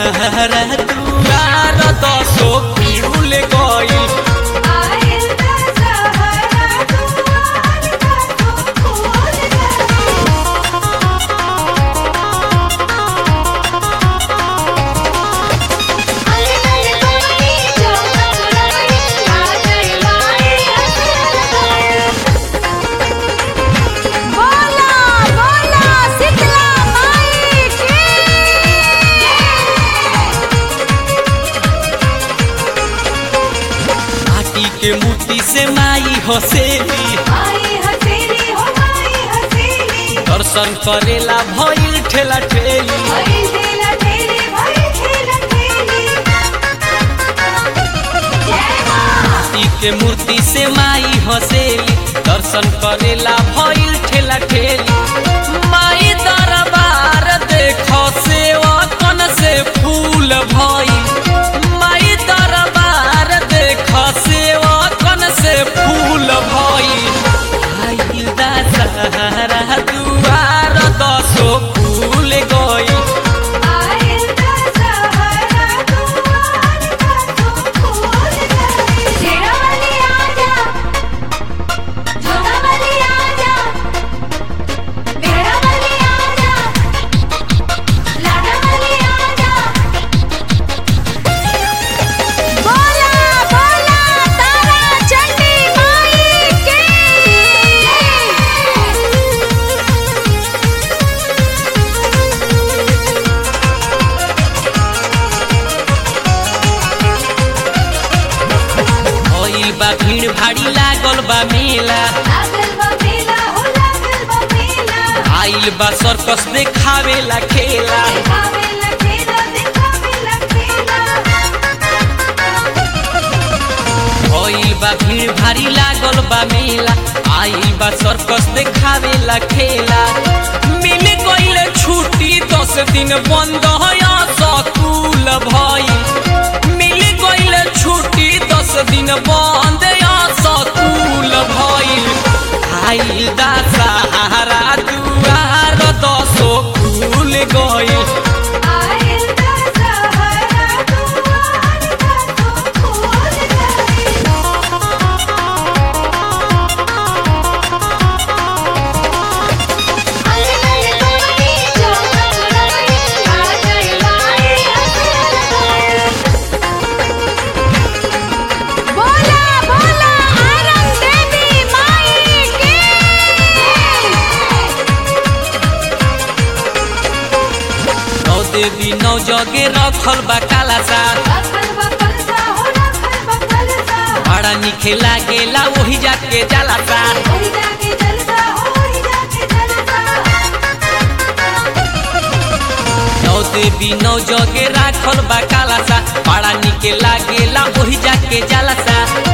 सहारा दुआर दसो फूल गइल आइल दशहरा दुआर दसो फूल गइल अरे अरे कोनी चौका चुराई आ गई माई बोला बोला शीतला माई की माटी के मूर्ति से माई हसेली माई हसेली हो माई हसेली दर्शन करेला भइल ठेला ठेली भाई ठेला ठेली भाई ठेला ठेली जय मां माटी के मूर्ति से माई हसेली दर्शन करेला भइल ठेला ठेली माई दरबार देख सेवा कन से फूल भइल माई दरबार देख सेवा कन से फूल भइल आइल दशहरा दुआर दसो फूल गइल आइल दशहरा दुआर दसो फूल गइल जेड़ा वाली आजा जोगा वाली आजा बेड़ा वाली आजा लाडा वाली आजा बोला बोला तारा चंडी माई के भइल बा भीड़ भाड़ी लागल बा मेला लागल बा मेला हो लागल बा मेला आइल बा सर्कस देखावेला खेला देखावेला खेला देखावेला खेला भइल बा भीड़ भारी लागल बा मेला आइल बा सर्कस देखावेला खेला मिल गइल छुट्टी दस दिन बंद है स्कूल भइल मिल गइल छुट्टी दस दिन बंद है स्कूल भइल आइल दा सहारा दुआर दसो खुल गइल आइल दशहरा दुआर दसो फूल गइल अरे अरे कोनी चौका चुराई आ गई माई बोला बोला आरम देवी माई की नौ देवी नौ जगे रखल बा काला सा रखल बा कलसा हो रखल बा कलसा बड़ा निखे लागेला वही जाके जाला सा ओही जाके जलसा ओही जाके जलसा नौ देवी नौ जगे राखल बा काला सा बड़ा निके लागेला वही जाके जाला सा